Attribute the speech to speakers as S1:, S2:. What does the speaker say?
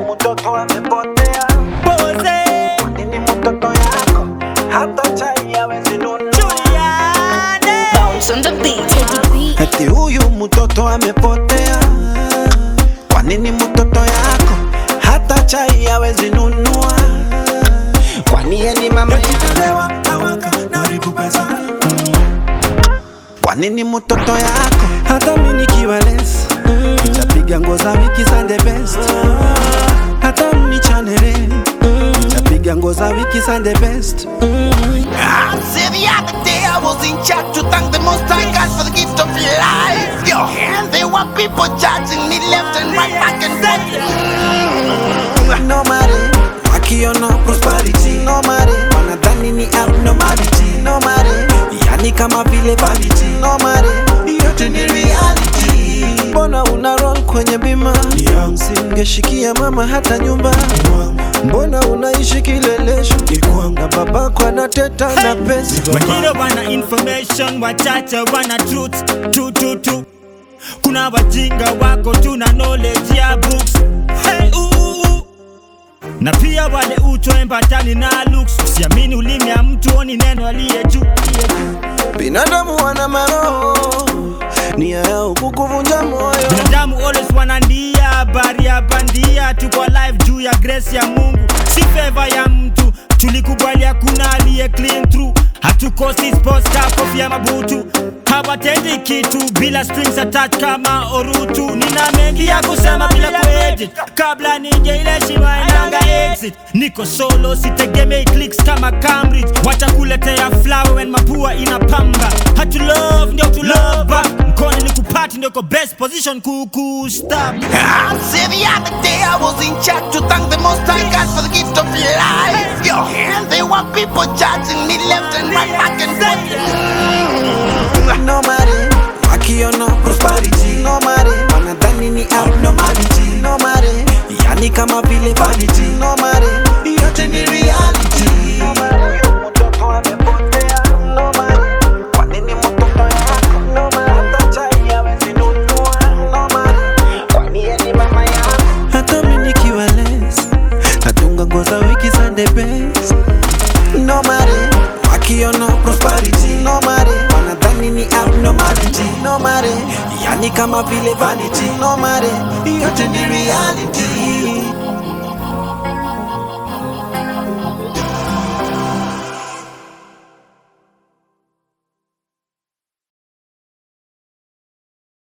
S1: mtoto amepotea.
S2: Pose
S1: Kwa nini mtoto yako hata chai hawezi nunua?
S2: Juliane
S3: Bounce on the beat, take it beat.
S1: Eti huyu mtoto amepotea. Kwa nini mtoto yako hata chai hawezi nunua? Kwani yeye ni mama yelewa awaka naribu pesa. Kwa nini mtoto yako hata mimi nikiwa less nitapiga nguo za wiki za the best. Hata mnichanele nitapiga nguo za wiki za the best.
S4: I said the other day I was in church to thank the Most High God for the gift of life. Yo, and there were people judging me left and right, back and forth.
S1: no matter wakiona prosperity no matter wanadhani ni abnormality no matter yani kama vile vanity no matter yote ni reality mbona una roll kwenye bima singeshikia mama hata nyumba mbona unaishi kilelesho na babako anateta na pesa
S2: wengine wana information wachache wana truth tu tu tu kuna wajinga wako tuna knowledge ya books hey, uh, uh, uh. na pia wale utoembatani na looks usiamini ulimi ya mtu oni neno aliye juu
S1: binadamu wana maroho nia yao kukuvunja moyo
S2: binadamu always wanandia habari ya bandia tuko live juu ya grace ya mungu si favor ya mtu tulikubali hakuna aliye clean through hatukosi sports car kofia mabutu hawatendi kitu bila strings attached kama orutu nina mengi ya kusema bila kuedit kabla nije ile shima inanga exit niko solo sitegemei clicks kama cambridge wacha kuletea flower when mapua inapamba hatu love ndio tu love back mkono ni kupati ndio ko best position kuku stop
S4: I said the other day I was in church to thank the Most High God for the gift of life. Yo, and there were people judging me left and right, back and forth.
S1: no matter wakiona prosperity no matter wanadhani ni abnormality no matter yani kama vile vanity no matter yote ni reality no matter mtoto amepotea no matter kwa nini mtoto yako no matter hata chai hawezi nunua no matter kwani yeye ni mama yako hata mimi nikiwa less natunga nguo za wiki za the best no matter wakiona prosperity no matter wanadhani ni abnormality no matter yani kama vile vanity no matter yote ni reality